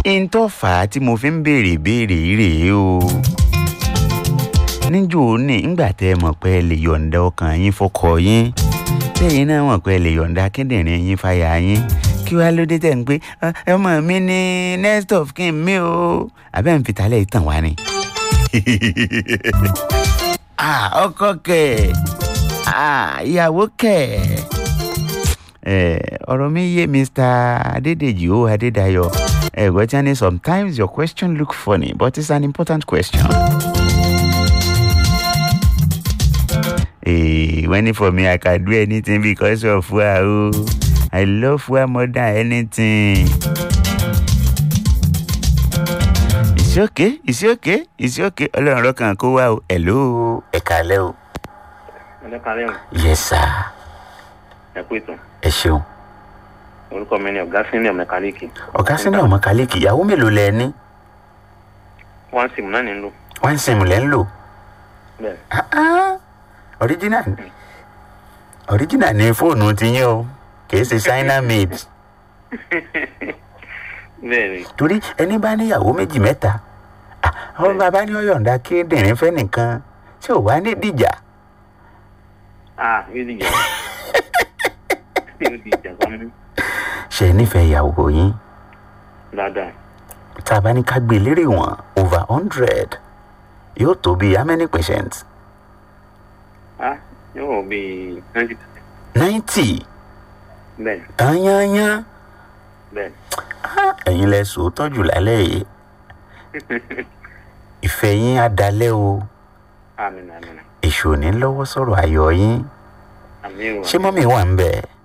n tó fà á tí mo fi ń béèrè béèrè rèé o níjó ní ńgbà tẹ́ ẹ mọ̀ pé ẹ lè yọ̀ǹda ọkàn yín fọkọ yín tẹ́yìn náà mọ̀ pé ẹ lè yọ̀ǹda kíndìnrín yín fàyà yín kí wàá ló dé tẹ̀ ń pé ọmọ mi ní next of kin mi o àbẹ́ ń fitalẹ̀ ìtàn wá ni. ọkọ kẹ̀ ìyàwó kẹ̀ ọ̀rọ̀ mi yé Mr. Adédèjì o Adédayọ̀ ẹ̀gbọ́n tí wọ́n ní sometimes your question look funny but it's an important question. Hey, when for me, I can do anything because of Fua. Oh. I love Fua more than anything. It's okay, it's okay, it's okay. Ọlọ́run lọ́kàn kó wá o. Hello, ẹ kálẹ́ o. ẹ kálẹ́ o. Yes, sir. ẹ kú ìtàn. Ẹ ṣeun. orúkọ mi ni ọ̀gá senior mẹkáníìkì. Ọ̀gá sínú ọmọ kálíkì, ìyàwó mélòó lẹ ní? one sim náà ní ń lò. Wọ́n ń sìn lẹ́ ń lò. bẹ́ẹ̀ Ah, ah. Original ni. Original ni fóònù ti yín o. Kì í ṣe China made. bẹ́ẹ̀ ni torí ẹni bá níyàwó méjì mẹ́ta ah, àwọn bàbá ní ọ̀yọ̀ǹda kíndìnrín fẹ́ nìkan tí ò wá ní dìjà ah yóò di ìjà yóò di ìjà kan mú ṣe é nífẹ̀ẹ́ ìyàwó yín dáadáa. tá a bá ní ká gbé lérè wọn over hundred yóò tó bí how many percent ah yóò wọ bíi twenty percent. ninety bẹ́ẹ̀ tányányán bẹ́ẹ̀ Ah, ẹ̀yin lẹ sòótọ́ jù lálẹ́ yìí ìfẹ́ yín á dalẹ́ o àmín àmín èṣù ò ní lọ́wọ́ sọ̀rọ̀ ayọ̀ yín àmín o ṣé mọ́mí wà ń bẹ̀